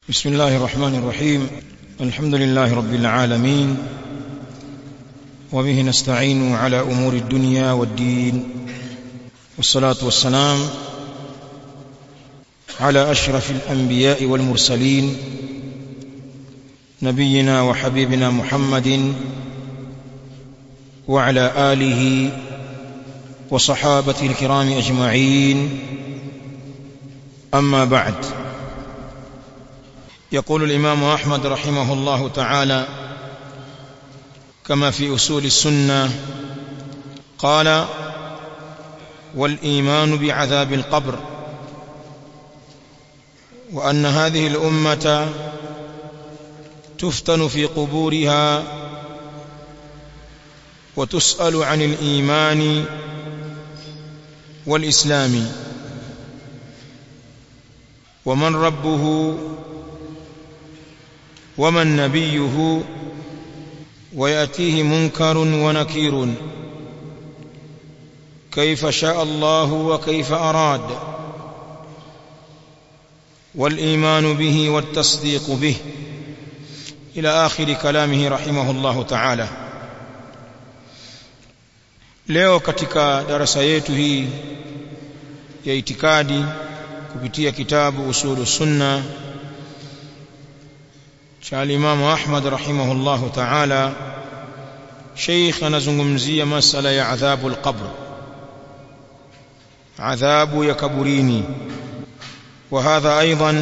بسم الله الرحمن الرحيم الحمد لله رب العالمين وبه نستعين على امور الدنيا والدين والصلاه والسلام على اشرف الانبياء والمرسلين نبينا وحبيبنا محمد وعلى اله وصحابته الكرام اجمعين اما بعد يقول الامام احمد رحمه الله تعالى كما في اصول السنه قال والايمان بعذاب القبر وان هذه الامه تفتن في قبورها وتسال عن الايمان والاسلام ومن ربه ومن نبيه وياتيه منكر ونكير كيف شاء الله وكيف اراد والايمان به والتصديق به الى اخر كلامه رحمه الله تعالى leo katika darasa yetu hii ya itikadi kupitia kitabu usulu sunna cha alimamu Ahmad rahimahullahu ta'ala Sheikh anazungumzia masala ya adhabu al-qabr adhabu ya kaburini وهذا ايضا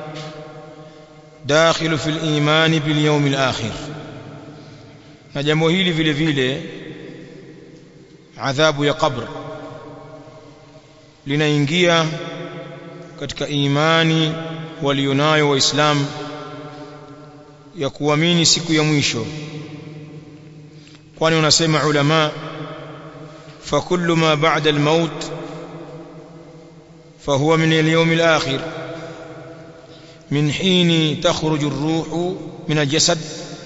داخل في الايمان باليوم الاخر na jambo hili vile vile adhabu ya qabr linaingia katika imani walionayo waislamu ya kuamini siku ya mwisho kwani unasema ulama fa kullu ma ba'da al-maut فهو من اليوم الآخر من حين تخرج الروح من الجسد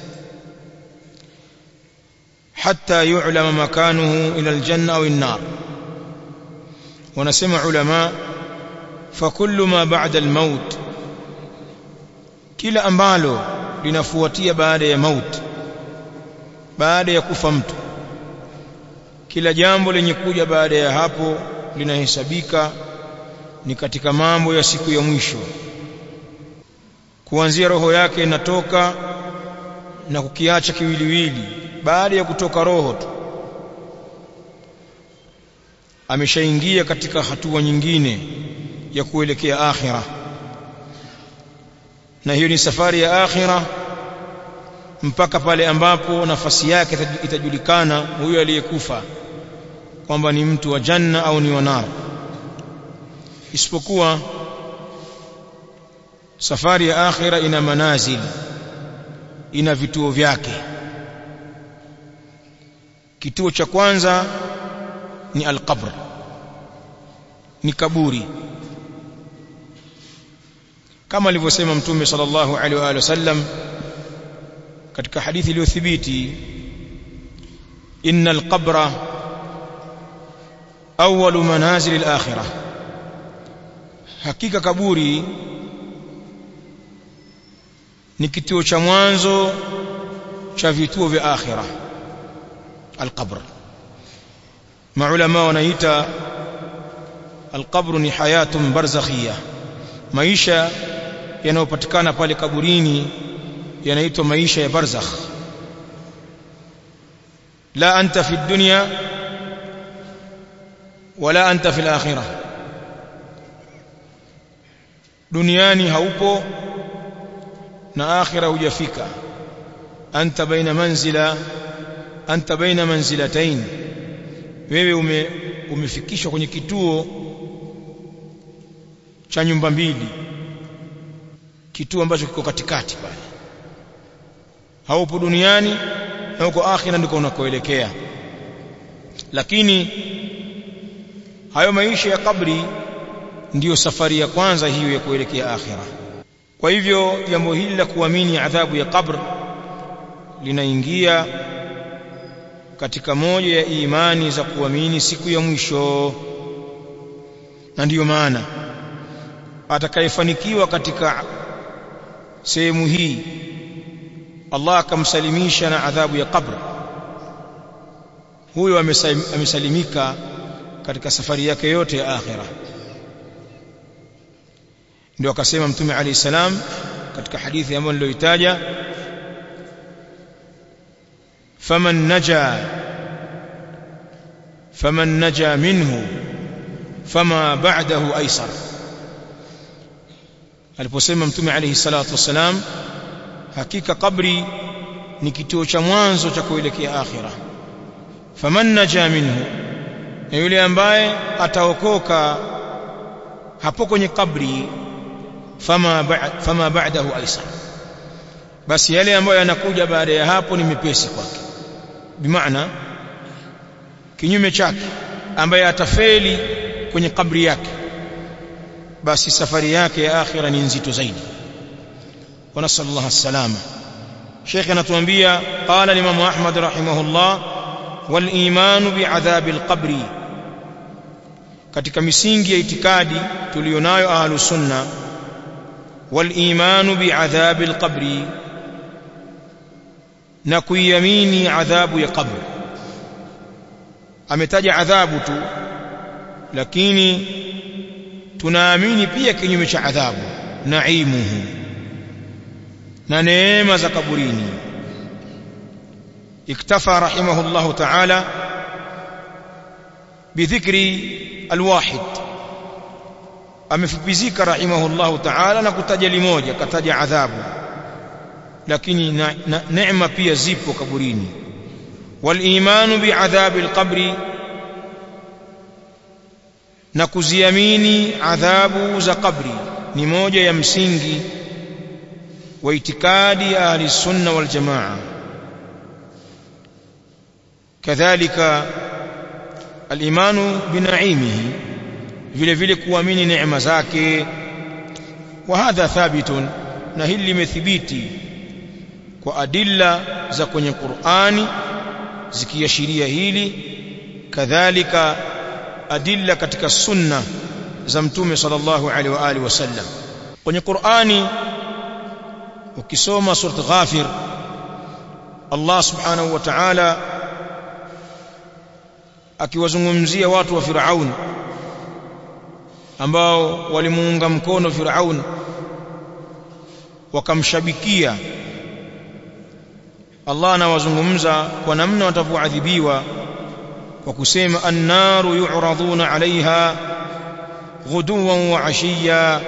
حتى يعلم مكانه إلى الجنة أو النار ونسمع علماء فكل ما بعد الموت كلا أمبالو linafuatia baada ya mauti baada ya kufa mtu kila jambo lenye kuja baada ya hapo linahesabika ni katika mambo ya siku ya mwisho kuanzia roho yake inatoka na kukiacha kiwiliwili baada ya kutoka roho tu ameshaingia katika hatua nyingine ya kuelekea akhira na hiyo ni safari ya akhira mpaka pale ambapo nafasi yake itajulikana huyo aliyekufa kwamba ni mtu wa janna au ni wa nar isipokuwa safari ya akhira ina manazil ina vituo vyake kituo cha kwanza ni alqabr ni kaburi kama alivyosema mtume sallallahu alaihi wa alihi wasallam katika hadithi iliyothibiti innal qabra awwalu manazil al-akhirah hakika kaburi ni kituo cha mwanzo cha vituo vya akhira alqabr maulama wanaita alqabr ni hayatun barzakhia maisha yanayopatikana pale kaburini yanaitwa maisha ya barzakh la anta fi dunya wala anta fi al-akhirah duniani haupo na akhira hujafika anta baina manzila anta baina manzilatayn wewe ume, umefikishwa kwenye kituo cha nyumba mbili kituo ambacho kiko katikati pale haupo duniani na uko akhira ndiko unakoelekea lakini hayo maisha ya kabri ndiyo safari ya kwanza hiyo ya kuelekea akhira kwa hivyo jambo hili la kuamini adhabu ya qabr linaingia katika moja ya imani za kuamini siku ya mwisho na ndiyo maana atakayefanikiwa katika sehemu hii Allah akamsalimisha na adhabu ya kabri huyo amesalimika katika safari yake yote ya akhira ndio akasema mtume alayhi salam katika hadithi ambayo niliyoitaja faman naja faman naja minhu fama ba'dahu aysar aliposema mtume alayhi salatu wasalam hakika kabri ni kituo cha mwanzo cha kuelekea akhira faman naja minhu na yule ambaye ataokoka hapo kwenye kabri fama ba'd fama ba'dahu aisar basi yale ambayo yanakuja baada ya hapo ni mepesi kwake bimaana kinyume chake ambaye atafeli kwenye kabri yake basi safari yake ya akhira ni nzito zaidi wa nasallallahu alsalama Sheikh anatuambia qala Imam Ahmad rahimahullah wal iman bi'adhabi al-qabri katika misingi ya itikadi tulionayo ahlus sunna wal iman bi'adhabi al-qabri na kuiamini adhabu ya qabri ametaja adhabu tu lakini tunaamini pia kinyume cha adhabu naimuhu na neema za kaburini iktafa rahimahullah ta'ala bidhikri alwahid amefupizika rahimahullah ta'ala na kutaja limoja kataja adhabu lakini neema pia zipo kaburini walimanu biadhabi alqabri na kuziamini adhabu za kabri ni moja ya msingi wa itikadi ya ahli sunna wal jamaa kadhalika al-imanu binaimihi vile vile kuamini neema zake wa hadha thabitun na hili limethibiti kwa adilla za kwenye Qur'ani zikiashiria hili kadhalika adilla katika sunna za mtume sallallahu alaihi wa alihi wasallam kwenye Qur'ani ukisoma surat Ghafir Allah subhanahu wa ta'ala akiwazungumzia watu wa Firaun ambao walimuunga mkono Firaun wakamshabikia Allah anawazungumza kwa namna watavyoadhibiwa kwa kusema annaru yu'raduna 'alayha ghuduwan wa 'ashiyya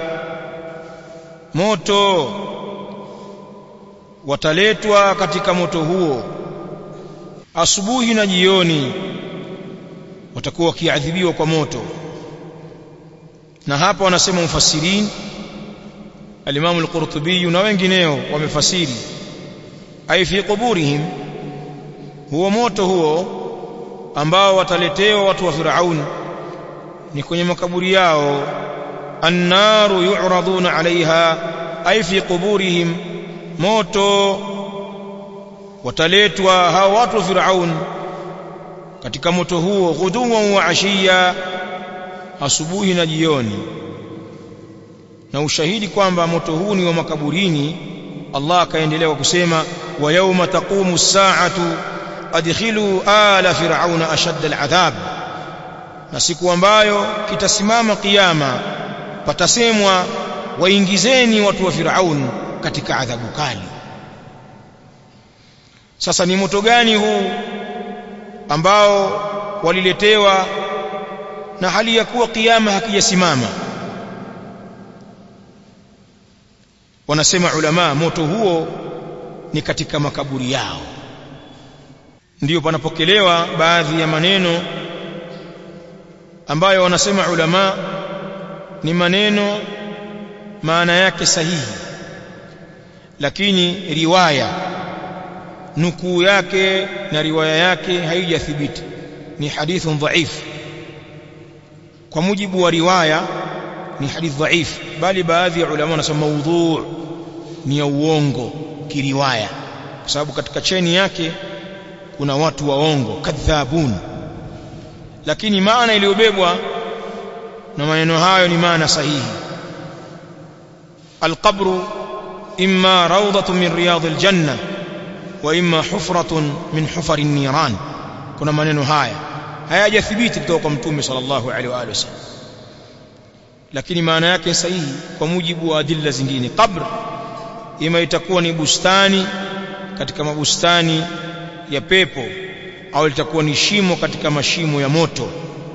moto wataletwa katika moto huo asubuhi na jioni watakuwa wakiadhibiwa kwa moto na hapa wanasema mufassirin al-Imam al-Qurtubi na wengineo wamefasiri ay fi quburihim huo moto huo ambao wataletewa watu wa Firaun ni kwenye makaburi yao annaru yu'raduna 'alayha ay fi quburihim moto wataletwa hao watu wa Firaun katika moto huo ghuduwan wa ashiya asubuhi na jioni na ushahidi kwamba moto huu ni wa makaburini Allah akaendelea kwa kusema wa yawma taqumu as-sa'atu adkhilu ala fir'auna ashadda al-'adhab na siku ambayo kitasimama kiyama patasemwa waingizeni watu wa Firaun katika adhabu kali sasa ni moto gani huu ambao waliletewa na hali ya kuwa kiyama hakijasimama wanasema ulama moto huo ni katika makaburi yao ndiyo panapokelewa baadhi ya maneno ambayo wanasema ulama ni maneno maana yake sahihi lakini riwaya nukuu yake na riwaya yake haijathibiti ni hadithun dhaif kwa mujibu wa riwaya ni hadith dhaif bali baadhi ya ulama wanasema maudhu ni ya uongo kiriwaya kwa sababu katika cheni yake kuna watu waongo kadhabun lakini maana iliyobebwa na maneno hayo ni maana sahihi alqabru imma rawdatun min riyadil janna wa imma hufratun min hufari niran kuna maneno haya hayajathibiti kutoka kwa mtume sallallahu alaihi wa alihi wasallam lakini maana yake sahihi kwa mujibu wa adilla zingine qabr ima itakuwa ni bustani katika mabustani ya pepo au litakuwa ni shimo katika mashimo ya moto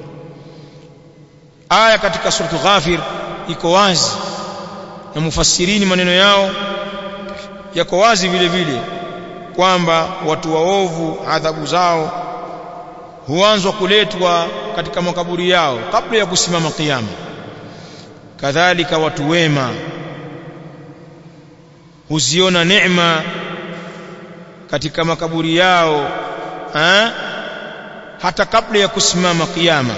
aya katika suratu ghafir iko wazi na mufassirini maneno yao yako wazi vile vile kwamba watu waovu adhabu zao huanzwa kuletwa katika makaburi yao kabla ya kusimama kiyama kadhalika watu wema huziona neema katika makaburi yao ha? hata kabla ya kusimama kiyama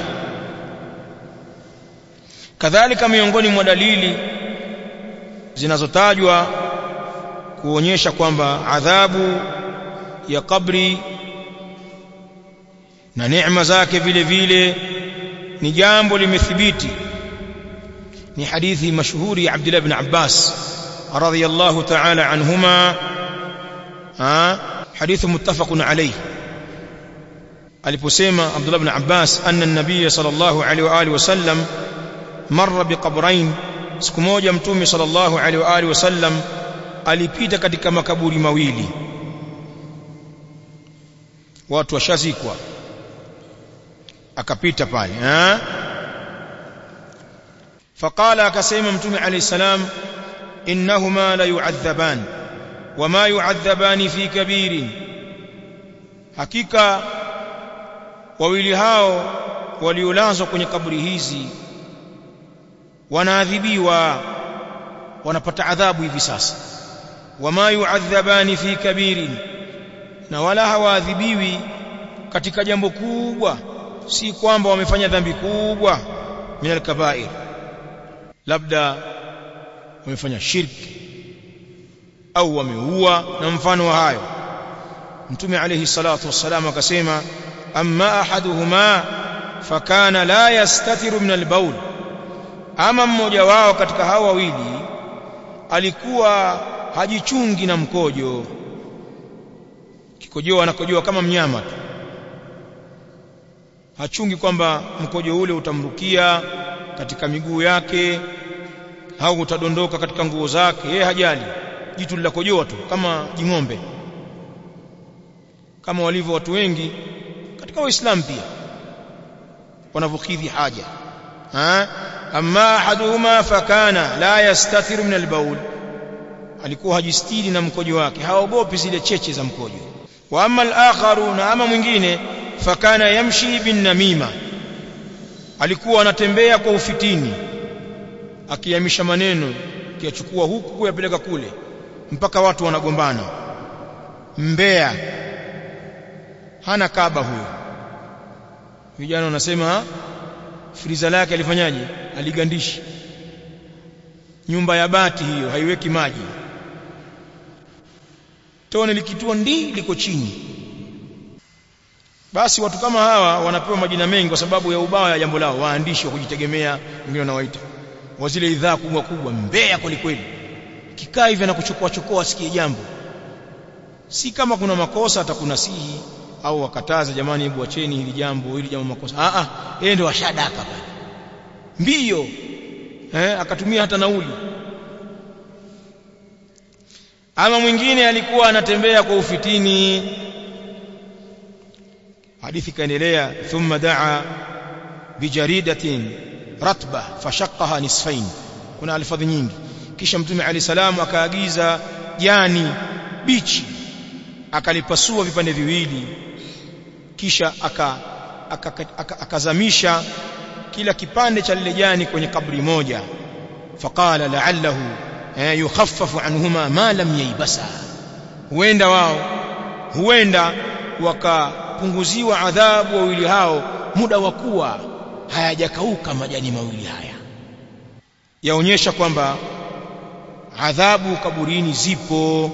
kadhalika miongoni mwa dalili zinazotajwa kuonyesha kwamba adhabu ya kabri na neema zake vile vile ni jambo limethibiti ni hadithi mashuhuri ya Abdullah ibn Abbas radhiyallahu ta'ala anhuma حديث متفق عليه aliposema Abdullah ibn Abbas anna an-nabiy sallallahu alaihi wa alihi wasallam marra biqabrain siku moja mtume sallallahu alaihi wa alihi wasallam alipita katika makaburi mawili watu washazikwa akapita pale eh faqala akasema mtume alayhi salam innahuma la yu'adhaban wama yu'adhabani fi kabirin hakika wawili hao waliolazwa kwenye kaburi hizi wanaadhibiwa wanapata adhabu hivi sasa wama yu'adhabani fi kabirin na wala hawaadhibiwi katika jambo kubwa si kwamba wamefanya dhambi kubwa min al-kaba'ir labda wamefanya shirki au wameua na mfano wa hayo mtume alayhi salatu wassalam akasema amma ahaduhuma fakana la yastatiru min al-bawl ama mmoja wao katika hao wawili alikuwa hajichungi na mkojo kikojoa anakojoa kama mnyama tu hachungi kwamba mkojo ule utamrukia katika miguu yake au utadondoka katika nguo zake yeye hajali jitu lilakojoa tu kama jing'ombe kama walivyo watu wengi katika waislamu pia wanavyokidhi haja ha amma ahaduhuma fakana la yastathiru min albaul alikuwa hajistiri na mkojo wake haogopi zile cheche za mkojo wa amma al-akharu na ama mwingine fakana yamshi bin namima alikuwa anatembea kwa ufitini akiyamisha maneno kiyachukua huku kuyapeleka kule mpaka watu wanagombana mbea hana kaba huyo vijana wanasema friza lake alifanyaje aligandishi nyumba ya bati hiyo haiweki maji tone likitua ndi liko chini basi watu kama hawa wanapewa majina mengi kwa sababu ya ubaya ya jambo lao waandishi wa kujitegemea wengine wanawaita wa zile idhaa kubwa kubwa mbea kweli kweli kikaa hivi anakuchokoa chokoa asikie jambo si kama kuna makosa atakunasihi au wakataza jamani hebu acheni hili jambo hili jambo makosa a a yeye ndio ashadaka pale mbio eh akatumia hata nauli ama mwingine alikuwa anatembea kwa ufitini hadithi kaendelea thumma daa bijaridatin ratba fashaqqaha nisfain kuna alfadhi nyingi kisha mtume ali salamu akaagiza jani bichi akalipasua vipande viwili kisha akazamisha aka, aka, aka kila kipande cha lile jani kwenye kabri moja faqala la'allahu eh, yukhaffafu anhuma ma lam yaibasa huenda wao huenda wakapunguziwa adhabu wawili hao muda wa kuwa hayajakauka majani mawili haya yaonyesha kwamba adhabu kaburini zipo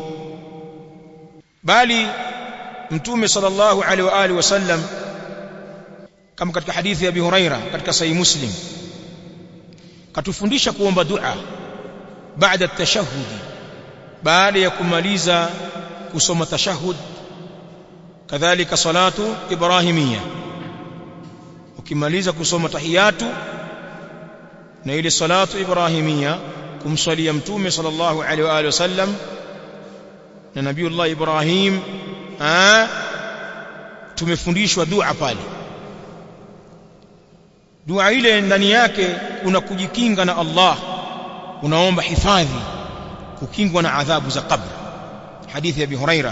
bali mtume sallallahu alaihi wa alihi wasallam kama katika hadithi ya Abi Huraira katika sahih Muslim katufundisha kuomba dua baada at-tashahhud baada ya kumaliza kusoma tashahud kadhalika salatu ibrahimia ukimaliza kusoma tahiyatu na ile salatu ibrahimia kumswalia mtume sallallahu alaihi wa alihi wasallam na nabiullah ibrahim ah tumefundishwa dua pale dua ile ndani yake kuna kujikinga na Allah unaomba hifadhi kukingwa na adhabu za qabr hadithi ya Abi Huraira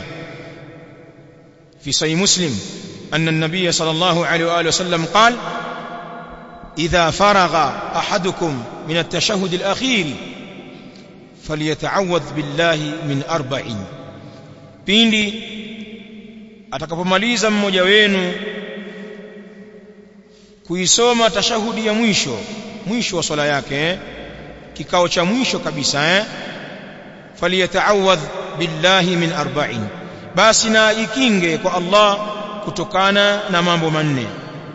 في صحيح مسلم أن النبي صلى الله عليه وآله وسلم قال إذا فرغ أحدكم من التشهد الأخير فليتعوذ بالله من أربع pindi atakapomaliza mmoja wenu kuisoma tashahudi ya mwisho mwisho wa swala yake eh? kikao cha mwisho kabisa eh faliyataawadh billahi min arba'in basi na ikinge kwa Allah kutokana na mambo manne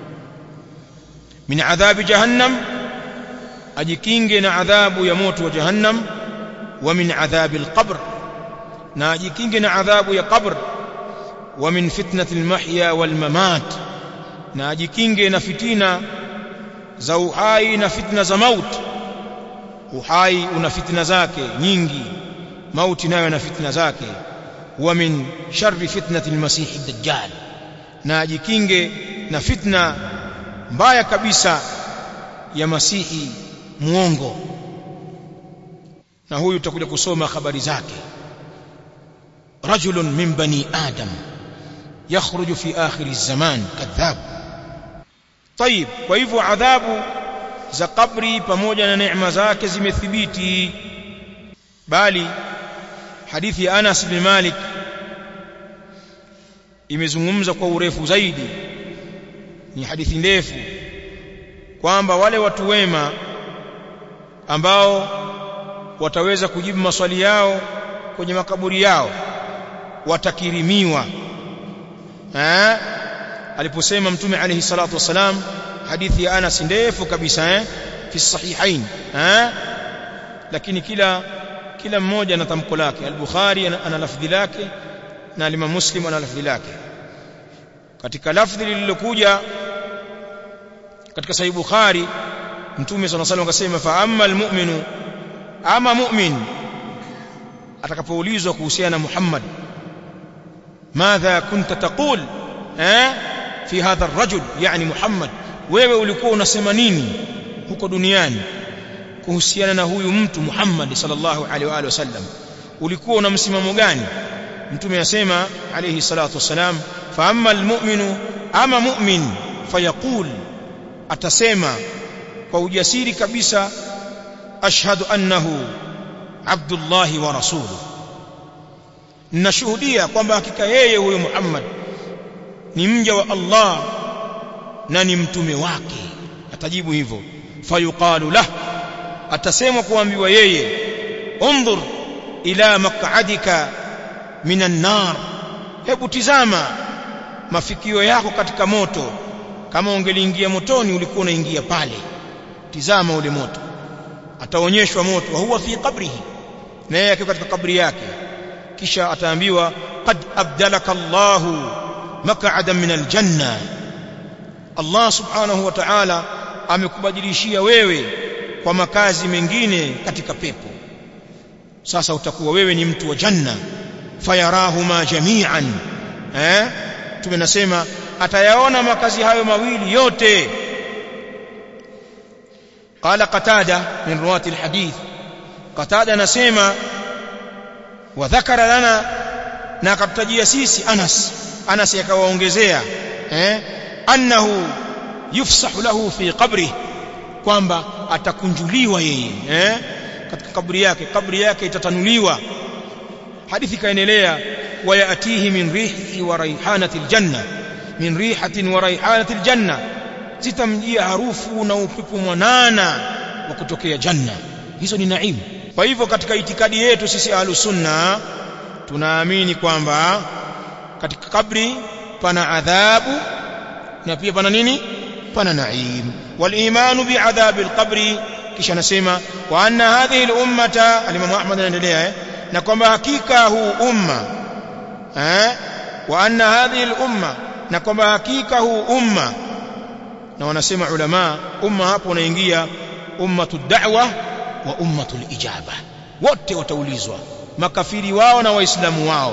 min adhabi jahannam ajikinge na adhabu ya moto wa jahannam wa min adhabi alqabr na ajikinge na adhabu ya qabr wa min fitnati almahya walmamat na ajikinge na fitina za uhai na fitna za mauti uhai una fitna zake nyingi mauti nayo na fitna zake wa min sharri fitnati almasih ad-dajjal na ajikinge na fitna mbaya kabisa ya masihi muongo na huyu tutakuja kusoma habari zake rajulun min bani adam yakhruju fi akhir az-zaman kadhab طيب kwa hivyo adhabu za kabri pamoja na neema zake zimethibiti bali hadithi ya Anas bin Malik imezungumza kwa urefu zaidi ni hadithi ndefu kwamba wale watu wema ambao wataweza kujibu maswali yao kwenye makaburi yao watakirimiwa eh aliposema mtume alayhi salatu wasalam hadithi ya Anas ndefu kabisa eh fi sahihain eh lakini kila kila mmoja ana tamko lake al-Bukhari ana lafdhi lake na Imam Muslim ana lafdhi lake katika lafdhi lililokuja katika sahih Bukhari mtume صلى الله عليه akasema fa amma al-mu'minu ama mu'min atakapoulizwa kuhusiana na Muhammad madha kunta taqul eh fi hadha ar-rajul yani Muhammad wewe ulikuwa unasema nini huko duniani kuhusiana na huyu mtu Muhammad sallallahu alaihi wa alihi wasallam ulikuwa una msimamo gani mtume asema alayhi salatu wasalam fa amma almu'minu ama mu'min fayaqul atasema kwa ujasiri kabisa ashhadu annahu abdullah wa rasuluhu ninashuhudia kwamba hakika yeye huyo Muhammad ni mja wa Allah na ni mtume wake atajibu hivyo fayuqalu lahu atasemwa kuambiwa yeye undhur ila maq'adika minan nar hebu tizama mafikio yako katika moto kama ungeliingia motoni ulikuwa unaingia pale tizama ule moto ataonyeshwa moto wa huwa fi qabrihi na yeye katika kabri yake kisha ataambiwa qad abdalaka Allahu maq'adan min aljanna Allah subhanahu wa ta'ala amekubadilishia wewe kwa makazi mengine katika pepo sasa utakuwa wewe ni mtu wa janna fayarahuma jami'an eh tumenasema atayaona makazi hayo mawili yote قال قتاده من رواه الحديث قتاده anasema وذكر لنا na akatajia sisi Anas Anas akawaongezea eh annahu yufsahu lahu fi qabrihi kwamba atakunjuliwa yeye eh katika kaburi yake kaburi yake itatanuliwa hadithi kaendelea wayatihi min rihi wa raihanati aljanna min rihatin wa raihanati aljanna zitamjia harufu na upepo mwanana wa kutokea janna hizo ni naimu kwa hivyo katika itikadi yetu sisi ahlus sunna tunaamini kwamba katika kabri pana adhabu na pia pana nini pana naim والايمان بعذاب القبر kisha anasema wa anna hadhihi al-ummata al-imam Ahmad anaendelea eh na kwamba hakika huu umma eh wa anna hadhihi al-umma na kwamba hakika huu umma na wanasema ulama umma hapo unaingia ummatu da'wa wa ummatu ijaba wote wataulizwa makafiri wao na waislamu wao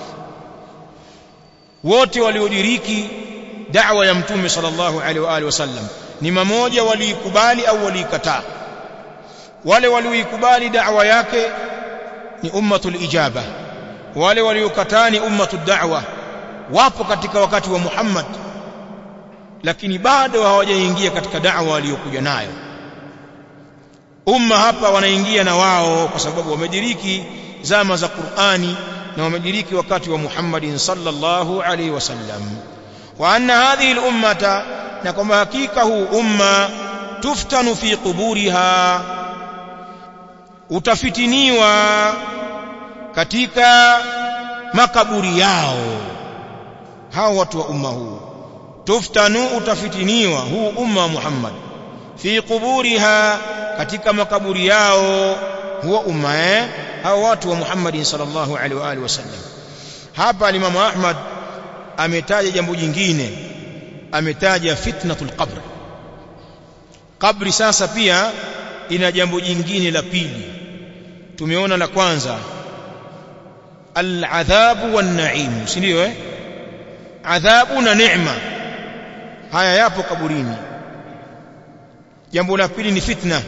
wote waliodiriki da'wa ya mtume sallallahu alaihi wa alihi wasallam ni mamoja waliikubali au waliikataa wale walioikubali da'wa yake ni ummatul ijaba wale waliokataa ni ummatud da'wa wapo katika wakati wa Muhammad lakini bado hawajaingia katika da'wa aliyokuja nayo umma hapa wanaingia na wao kwa sababu wamediriki zama za Qur'ani na wamediriki wakati wa Muhammadin sallallahu alaihi wasallam wa anna hadhihi al-ummata na kwamba hakika huu umma tuftanu fi quburiha utafitiniwa katika makaburi yao hao watu wa umma huu tuftanu utafitiniwa huu umma wa Muhammad fi quburiha katika makaburi yao huwa umma eh hao watu wa Muhammad sallallahu alaihi wa alihi wasallam hapa Imam Ahmad ametaja jambo jingine ametaja fitnatul qabr kabri sasa pia ina jambo jingine la pili tumeona la kwanza al-adhabu wan-na'im si ndio eh adhabu na neema haya yapo kaburini jambo la pili ni fitna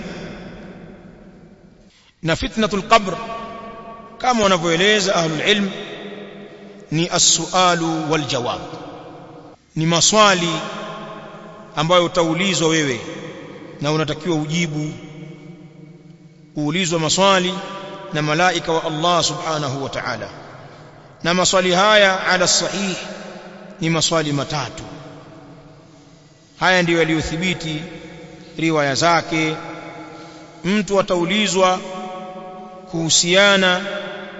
na fitnatul qabr kama wanavyoeleza ahlul ilm ni as-sualu wal jawab ni maswali ambayo utaulizwa wewe na unatakiwa ujibu uulizwa maswali na malaika wa Allah subhanahu wa ta'ala na maswali haya ala sahih ni maswali matatu haya ndiyo yaliyothibiti riwaya zake mtu ataulizwa kuhusiana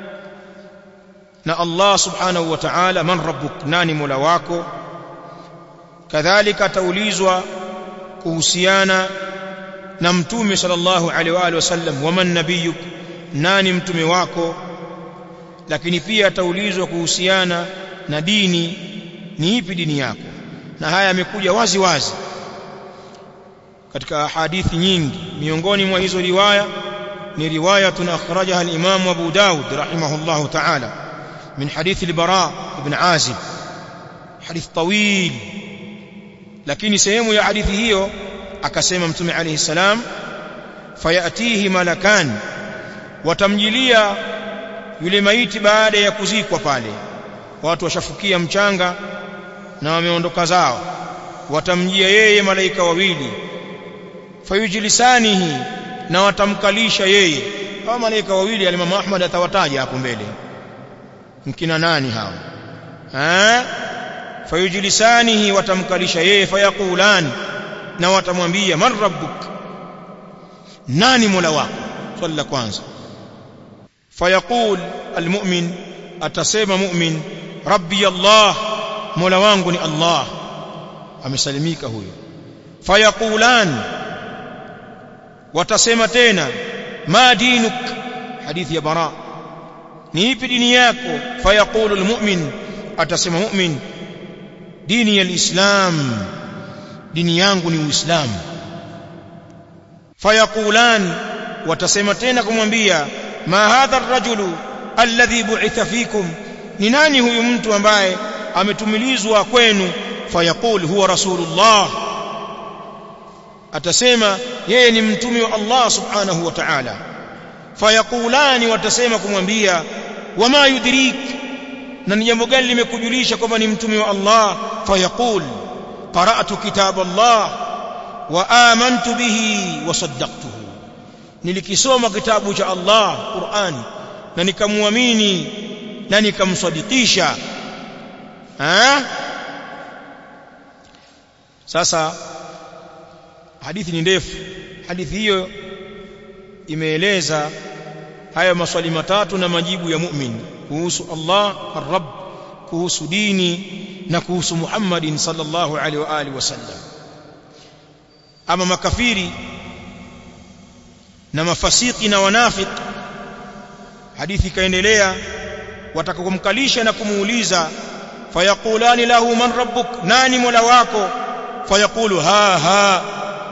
na Allah subhanahu wa ta'ala man rabbuk nani mola wako kadhalika ataulizwa kuhusiana na mtume sallallahu alaihi wa alihi wasallam waman nabiyuk nani mtume wako lakini pia ataulizwa kuhusiana na dini ni ipi dini yako na haya yamekuja wazi wazi katika hadithi nyingi miongoni mwa hizo riwaya ni riwayatun akhrajaha al-Imam Abu Dawud rahimahullahu ta'ala min hadith al-Bara ibn Azib hadith tawil lakini sehemu ya hadithi hiyo akasema mtume alayhi salam fayatihi malakan watamjilia yule maiti baada ya kuzikwa pale watu washafukia mchanga na wameondoka zao watamjia yeye malaika wawili fayujlisanihi na watamkalisha yeye hao malaika wawili alimamu Ahmad atawataja hapo mbele mkina nani hao eh fayujlisanihi watamkalisha yeye fayaqulan na watamwambia man rabbuk nani mola wako swali la kwanza fayaqul almu'min atasema mu'min rabbi allah mola wangu ni allah amesalimika huyo fayaqulan watasema tena ma dinuk hadithi ya bara ni ipi dini yako fayaqulu almu'min atasema mu'min dini ya alislam dini yangu ni uislamu fayaqulan watasema tena kumwambia ma hadha ar-rajulu alladhi bu'itha fikum ni nani huyu mtu ambaye ametumilizwa kwenu fayaqul huwa rasulullah atasema yeye ni mtume wa Allah subhanahu wa ta'ala fayaqulani watasema kumwambia wama yudrik na ni jambo gani limekujulisha kwamba ni mtume wa Allah fayaqul qara'tu kitab Allah wa amantu bihi wa saddaqtuhu nilikisoma kitabu cha Allah Qur'an na nikamwamini na nikamsadikisha ha sasa hadithi ni ndefu hadithi hiyo imeeleza haya maswali matatu na majibu ya mu'min kuhusu Allah ar-Rabb kuhusu dini na kuhusu Muhammadin sallallahu alaihi wa alihi wasallam ama makafiri na mafasiki na wanafik hadithi ikaendelea watakakumkalisha na kumuuliza fayaqulani lahu man rabbuk nani mola wako fayaqulu ha ha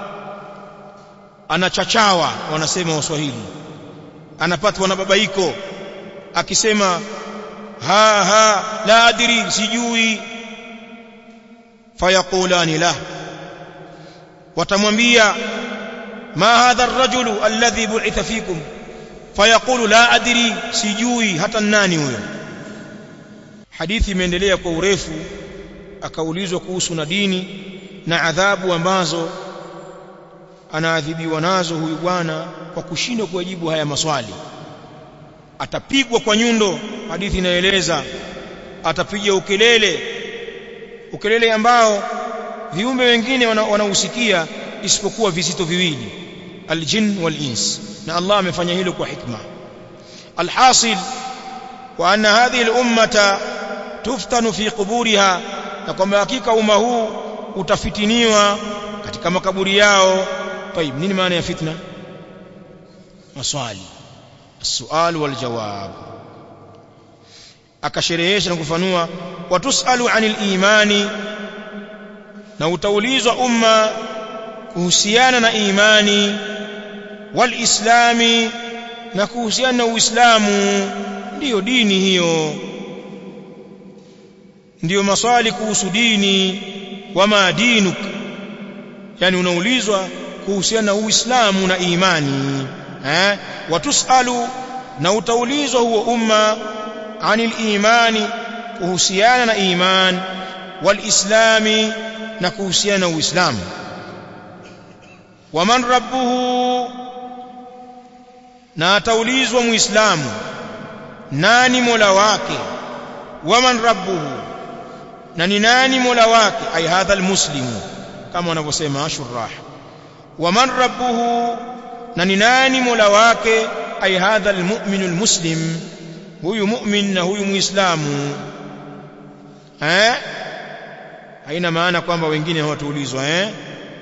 anachachawa wanasema waswahili anapatwa na babaiko akisema ha ha la adri sijui fayaqulani la watamwambia ma hadha ar-rajulu alladhi bu'itha fikum fayaqulu la adri sijui hata nani huyo hadithi imeendelea kwa urefu akaulizwa kuhusu na dini na adhabu ambazo anaadhibiwa nazo huyu bwana kwa kushindwa kujibu haya maswali atapigwa kwa nyundo hadithi inaeleza atapiga ukelele ukelele ambao viumbe wengine wanausikia isipokuwa vizito viwili aljin wal ins na Allah amefanya hilo kwa hikma alhasil wa anna hadhihi al-ummata tuftanu fi quburiha na kwamba hakika umma huu utafitiniwa katika makaburi yao طيب nini maana ya fitna maswali السؤال والجواب akasherehesha na kufanua watusalu anil imani na utaulizwa umma kuhusiana na imani wal islami na kuhusiana na uislamu ndiyo dini hiyo ndiyo maswali kuhusu dini wama dinuk yani unaulizwa kuhusiana na uislamu na imani eh watusalu na utaulizwa huo umma anil imani kuhusiana na iman wal islami na kuhusiana na uislamu waman rabbuhu na ataulizwa muislamu nani mola wake waman rabbuhu na ni nani mola wake ay hadha almuslimu kama wanavyosema ashurah waman rabbuhu na ni nani mola wake ay hadha almu'minu almuslim huyu mu'min na huyu muislamu eh haina maana kwamba wengine hawataulizwa eh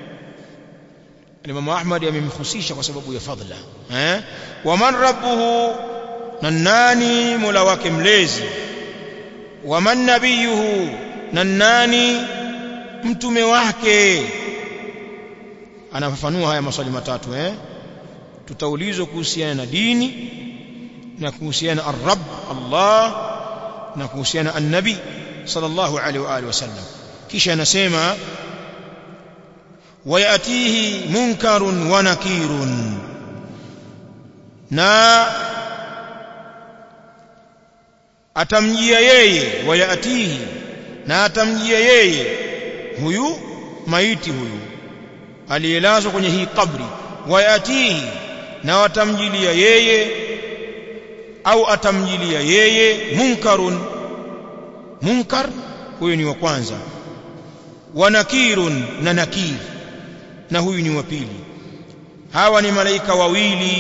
Imam Ahmad amemhusisha kwa sababu ya fadhila eh waman rabbuhu na nani mola wake mlezi waman nabiyuhu na nani mtume wake anafafanua haya maswali matatu eh tutaulizwa kuhusiana na dini na kuhusiana ar-rabb Allah na kuhusiana an-nabi sallallahu alaihi wa alihi wasallam kisha anasema wayatihi munkarun wa nakirun na atamjia yeye wayatihi na atamjia yeye huyu maiti huyu aliyelazwa kwenye hii kabri wayatihi na watamjilia yeye au atamjilia yeye munkarun munkar huyo ni wa kwanza wa nakirun na nakir na huyu ni wa pili hawa ni malaika wawili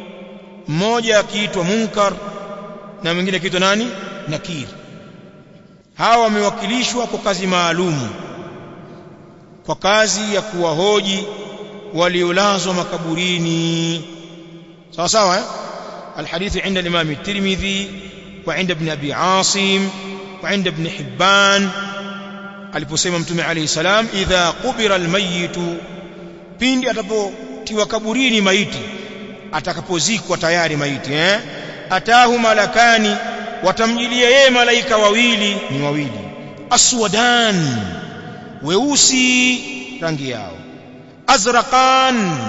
mmoja akiitwa munkar na mwingine akiitwa nani nakir hawa wamewakilishwa kwa kazi maalumu kwa kazi ya kuwahoji waliolazwa makaburini sawa sawa eh الحديث عند الإمام الترمذي وعند ابن أبي عاصم وعند ابن حبان aliposema mtume alayhi salam idha qubira almayitu pindi atapotiwa kaburini maiti atakapozikwa tayari maiti eh atahu malakani watamjilia yeye malaika wawili ni wawili aswadan weusi rangi yao azraqan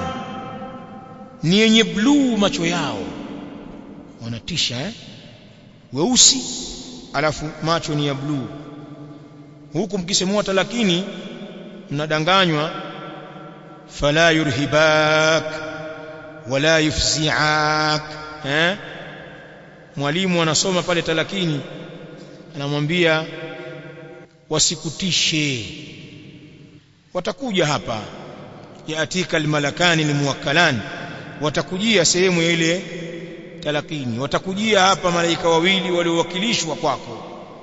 ni yenye bluu macho yao wanatisha eh weusi alafu macho ni ya bluu huku mkisemua talakini mnadanganywa fala yurhibak wala yufzi'ak eh mwalimu anasoma pale talakini anamwambia wasikutishe watakuja hapa yaatika almalakani almuwakkalan watakujia sehemu ya ile talakini watakujia hapa malaika wawili waliowakilishwa kwako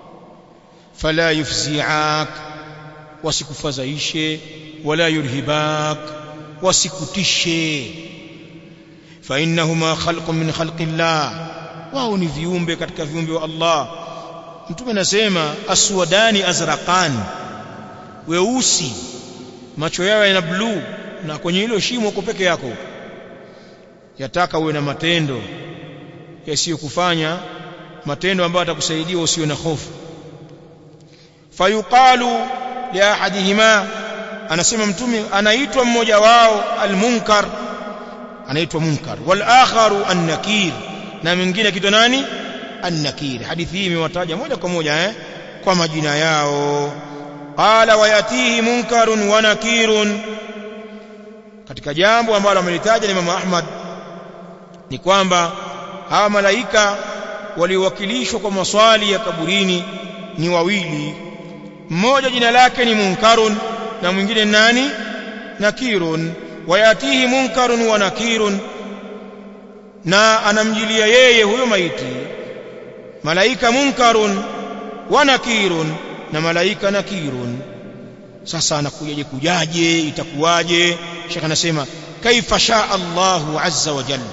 fala yufzi'ak wasikufadhaishe wala yurhibak wasikutishe fa innahuma khalqun min khalqillah wao ni viumbe katika viumbe wa Allah mtume anasema aswadani azraqan weusi macho yao yana bluu na kwenye hilo shimo uko peke yako yataka uwe na matendo yasiyokufanya matendo ambayo atakusaidia usiwe na hofu fayuqalu li ahadihima anasema mtume anaitwa mmoja wao almunkar anaitwa munkar wal akharu an-nakir na mwingine kitwa nani an-nakir hadithi hii imewataja moja kwa moja eh kwa majina yao qala wayatihi munkarun wa nakirun katika jambo ambalo amelitaja Imam Ahmad ni kwamba hawa malaika waliowakilishwa kwa maswali ya kaburini ni wawili mmoja jina lake ni munkarun na mwingine nani nakirun wayatihi munkarun wa nakirun na anamjilia yeye huyo maiti malaika munkarun wa nakirun na malaika nakirun sasa anakujaje kujaje itakuwaje shekh anasema kaifa shaa Allahu azza wa jalla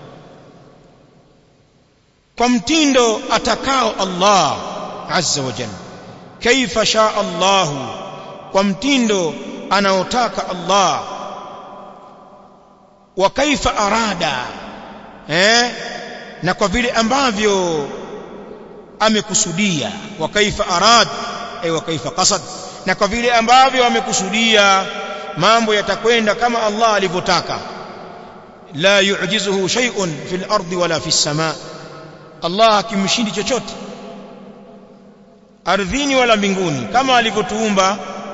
kwa mtindo atakao Allah azza wa jalla kaifa shaa Allahu kwa mtindo anaotaka Allah wa kaifa arada eh na kwa vile ambavyo amekusudia wa kaifa arad ay wa kaifa qasad na kwa vile ambavyo amekusudia mambo yatakwenda kama Allah alivyotaka la yu'jizuhu shay'un fil ardi wala fis samaa Allah hakimshindi chochote ardhini wala mbinguni kama alivyotuumba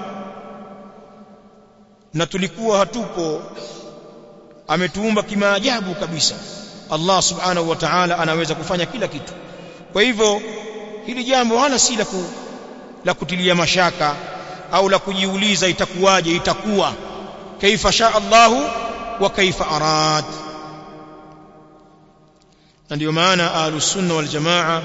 na tulikuwa hatupo ametuumba kimaajabu kabisa Allah subhanahu wa ta'ala anaweza kufanya kila kitu kwa hivyo hili jambo wala si la ku, la kutilia mashaka au la kujiuliza itakuwaje itakuwa kaifa sha Allahu wa kaifa arad na ndio maana ahlus sunna wal jamaa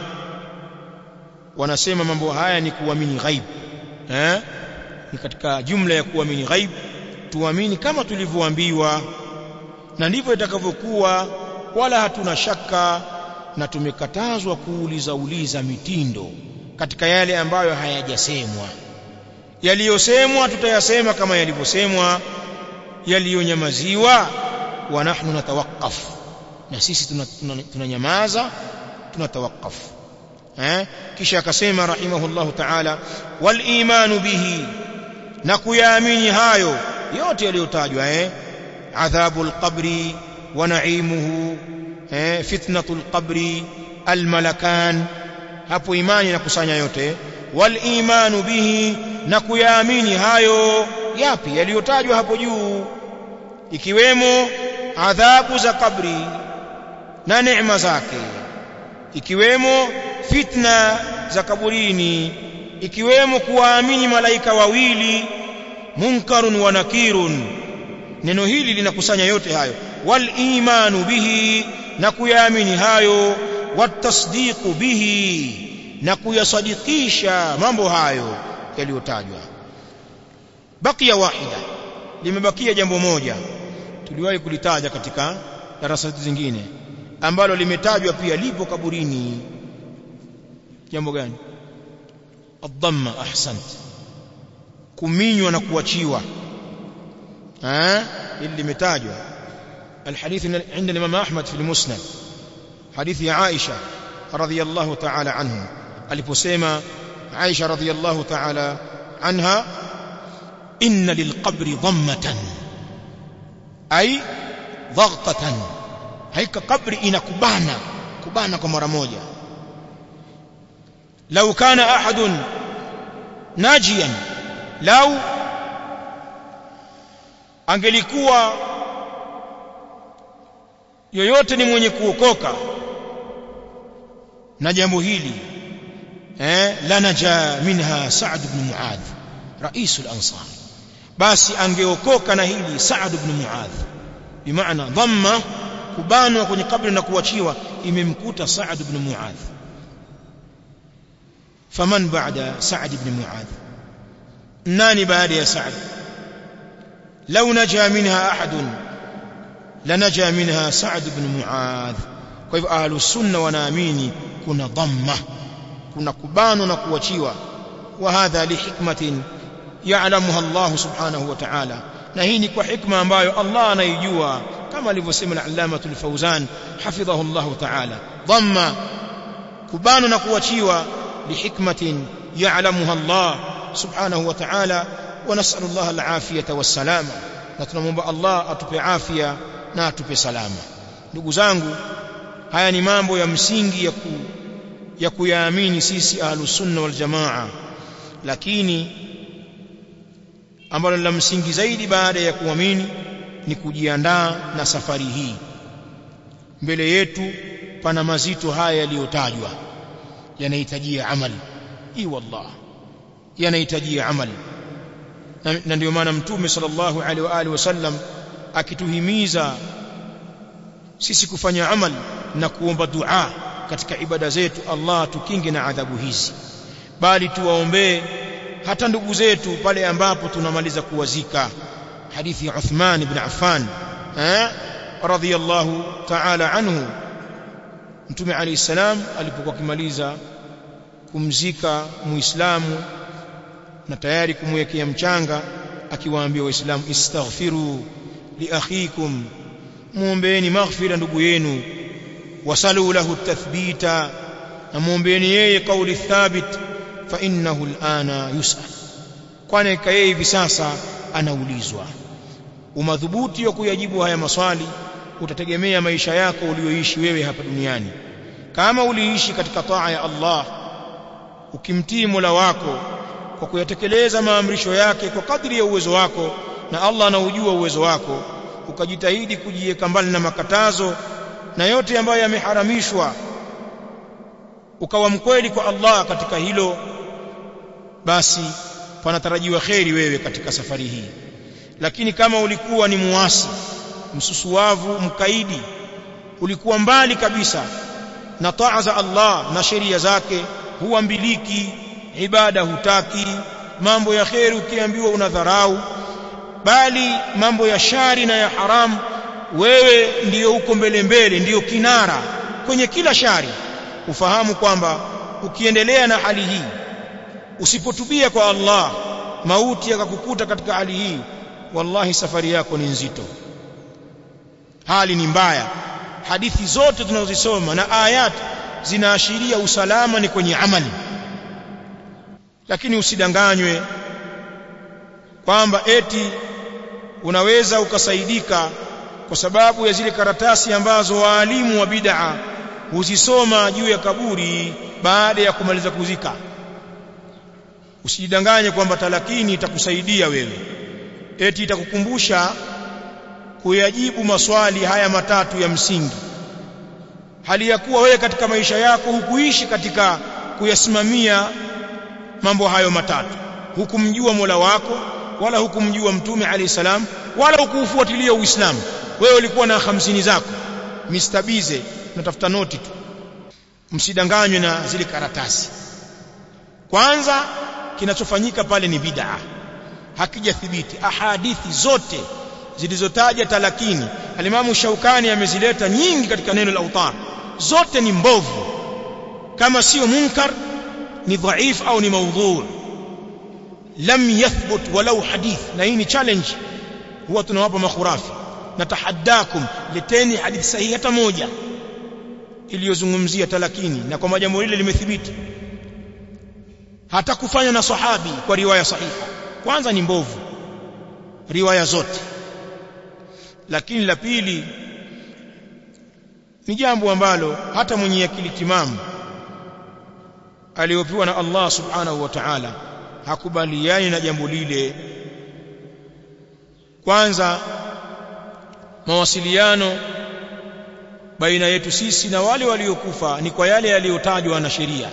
wanasema mambo haya ni kuamini ghaib eh ni katika jumla ya kuamini ghaib tuamini kama tulivyoambiwa na ndivyo itakavyokuwa wala hatuna shaka na tumekatazwa kuuliza uliza mitindo katika yale ambayo hayajasemwa yaliyosemwa tutayasema kama yalivyosemwa yaliyonyamaziwa wa nahnu natawaqqaf na sisi tunanyamaza tuna, tuna tunatawaqqaf eh kisha akasema rahimahullahu ta'ala wal imanu bihi na kuyaamini hayo yote yaliyotajwa eh adhabul qabri wa na'imuhu eh fitnatul qabri al malakan hapo imani inakusanya yote wal imanu bihi na kuyaamini hayo yapi yaliyotajwa hapo juu ikiwemo adhabu za kabri na neema zake ikiwemo fitna za kaburini ikiwemo kuwaamini malaika wawili munkarun wa nakirun neno hili linakusanya yote hayo wal imanu bihi na kuyaamini hayo watasdiqu bihi na kuyasadikisha mambo hayo yaliyotajwa bakia wahida limebakia jambo moja tuliwahi kulitaja katika darasa zingine ambalo limetajwa pia lipo kaburini jambo gani adhamma ahsant kuminywa na kuachiwa eh ili limetajwa الحديث عند الإمام أحمد في المسند حديث عائشة رضي الله تعالى عنه aliposema Aisha radhiyallahu ta'ala anha inna lilqabri dhammatan ay dhaghtatan haika kabri inakubana kubana kwa mara moja law kana ahadun najiyan law angelikuwa yoyote ni mwenye kuokoka na jambo hili eh la naja minha Sa'd ibn Mu'adh rais al-ansar basi angeokoka na hili Sa'd ibn Mu'adh bimaana dhamma kubanwa kwenye kabri na kuachiwa imemkuta Sa'd ibn Mu'adh faman ba'da Sa'd ibn Mu'adh nani baada ya Sa'd law naja minha ahadun lanaja minha Sa'd ibn Mu'adh kwa hivyo ahlus sunna wanaamini kuna dhamma kuna kubanwa na kuachiwa wa hadha li hikmatin ya'lamuha Allah subhanahu wa ta'ala na hii ni kwa hikma ambayo Allah anaijua kama alivyosema al-allama al-fawzan hafidhahu Allah ta'ala dhamma kubanwa na kuachiwa li hikmatin ya'lamuha Allah subhanahu wa ta'ala wa nas'alu Allah al-afiyata was-salama na tunamwomba Allah atupe afya na atupe salama ndugu zangu haya ni mambo ya msingi ya ku, ya kuyaamini sisi ahlus sunna wal jamaa lakini ambalo la msingi zaidi baada ya kuamini ni kujiandaa na safari hii mbele yetu pana mazito haya yaliyotajwa yanahitajia amali i wallah yanahitajia amali na, na ndio maana mtume sallallahu alaihi wa alihi wasallam akituhimiza sisi kufanya amal na kuomba dua katika ibada zetu Allah tukinge na adhabu hizi bali tuwaombee hata ndugu zetu pale ambapo tunamaliza kuwazika hadithi ya Uthman ibn Affan eh radhiyallahu ta'ala anhu mtume alayhi salam alipokuwa kimaliza kumzika muislamu na tayari kumwekea mchanga akiwaambia waislamu istaghfiru li akhikum muombeeni maghfira ndugu yenu wasalu lahu tathbita na muombeeni yeye kauli thabit fa innahu alana yusal kwani yeye hivi sasa anaulizwa umadhubuti wa kuyajibu haya maswali utategemea maisha yako ulioishi wewe hapa duniani kama uliishi katika taa ya Allah ukimtii Mola wako kwa kuyatekeleza maamrisho yake kwa kadri ya uwezo wako na Allah anaujua uwezo wako ukajitahidi kujiweka mbali na makatazo na yote ambayo yameharamishwa ukawa mkweli kwa Allah katika hilo basi panatarajiwa kheri wewe katika safari hii lakini kama ulikuwa ni muasi msusuwavu mkaidi ulikuwa mbali kabisa na taa za Allah na sheria zake huambiliki ibada hutaki mambo ya kheri ukiambiwa unadharau bali mambo ya shari na ya haramu wewe ndiyo uko mbele mbele ndiyo kinara kwenye kila shari ufahamu kwamba ukiendelea na hali hii usipotubia kwa Allah mauti yakakukuta katika hali hii wallahi safari yako ni nzito hali ni mbaya hadithi zote tunazosoma na ayat zinaashiria usalama ni kwenye amali lakini usidanganywe kwamba eti unaweza ukasaidika kwa sababu ya zile karatasi ambazo waalimu wa bid'a huzisoma juu ya kaburi baada ya kumaliza kuzika usijidanganye kwamba talakini itakusaidia wewe eti itakukumbusha kuyajibu maswali haya matatu ya msingi hali ya kuwa wewe katika maisha yako hukuishi katika kuyasimamia mambo hayo matatu hukumjua Mola wako wala hukumjua mtume alayhi salam wala hukufuatilia uislamu wewe ulikuwa na hamsini zako mistabize unatafuta noti tu msidanganywe na zile karatasi kwanza kinachofanyika pale ni bid'a hakijathibiti ahadithi zote zilizotaja talakini alimamu shaukani amezileta nyingi katika neno la utar zote ni mbovu kama sio munkar ni dhaif au ni maudhu lam yathbut walau hadith na hii ni challenge huwa tunawapa makhurafi natahaddakum leteni hadithi sahihi hata moja iliyozungumzia talakini na kwa jambo lile limethibiti hata kufanya na sahabi kwa riwaya sahihi kwanza ni mbovu riwaya zote lakini la pili ni jambo ambalo hata mwenye akili timamu aliyopewa na Allah subhanahu wa ta'ala hakubaliani na jambo lile kwanza mawasiliano baina yetu sisi na wale waliokufa ni kwa yale yaliyotajwa na sheria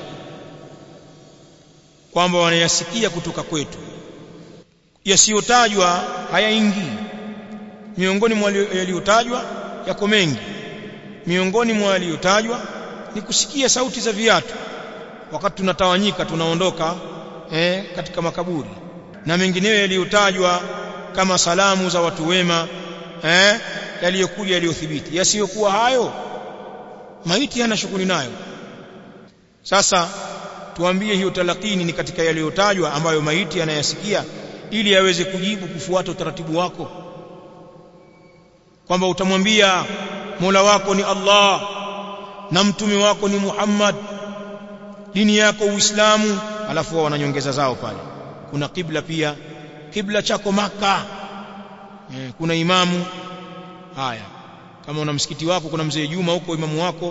kwamba wanayasikia kutoka kwetu yasiyotajwa hayaingii miongoni mwa yaliyotajwa yako mengi miongoni mwa yaliyotajwa ni kusikia sauti za viatu wakati tunatawanyika tunaondoka eh, katika makaburi na mengineyo yaliyotajwa kama salamu za watu wema eh, yaliyokuja yaliyothibiti yasiyokuwa hayo maiti hana shughuli nayo sasa tuambie hiyo talakini ni katika yaliyotajwa ambayo maiti anayasikia ili aweze kujibu kufuata utaratibu wako kwamba utamwambia Mola wako ni Allah na mtume wako ni Muhammad dini yako Uislamu alafu wao wananyongeza zao pale kuna kibla pia kibla chako maka eh, kuna imamu haya kama una msikiti wako kuna mzee Juma huko imamu wako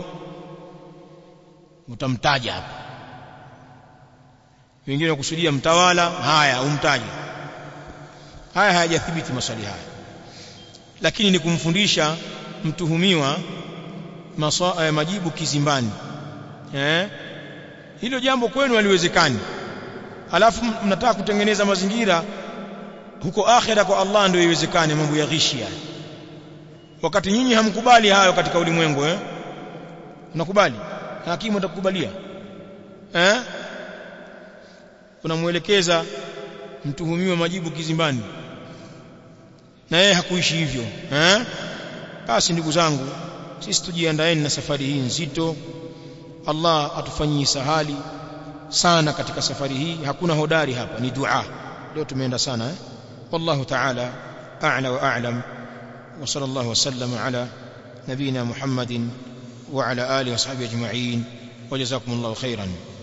utamtaja hapa wengine wakusudia mtawala haya umtaje haya hayajathibiti maswali haya lakini ni kumfundisha mtuhumiwa maswa, eh, majibu kizimbani eh hilo jambo kwenu haliwezekani alafu mnataka kutengeneza mazingira huko akhira kwa Allah ndio iwezekane mambo ya ghishi haya wakati nyinyi hamkubali hayo katika ulimwengu eh unakubali hakimu atakukubalia eh unamuelekeza mtuhumiwa majibu kizimbani na yeye hakuishi hivyo eh basi ndugu zangu sisi tujiandaeni na safari hii nzito Allah atufanyie sahali sana katika safari hii hakuna hodari hapa ni dua leo tumeenda sana eh wallahu ta'ala a'la wa a'lam wa sallallahu wasallam ala nabina muhammadin wa ala alihi wa sahbihi ajma'in wa jazakumullahu khairan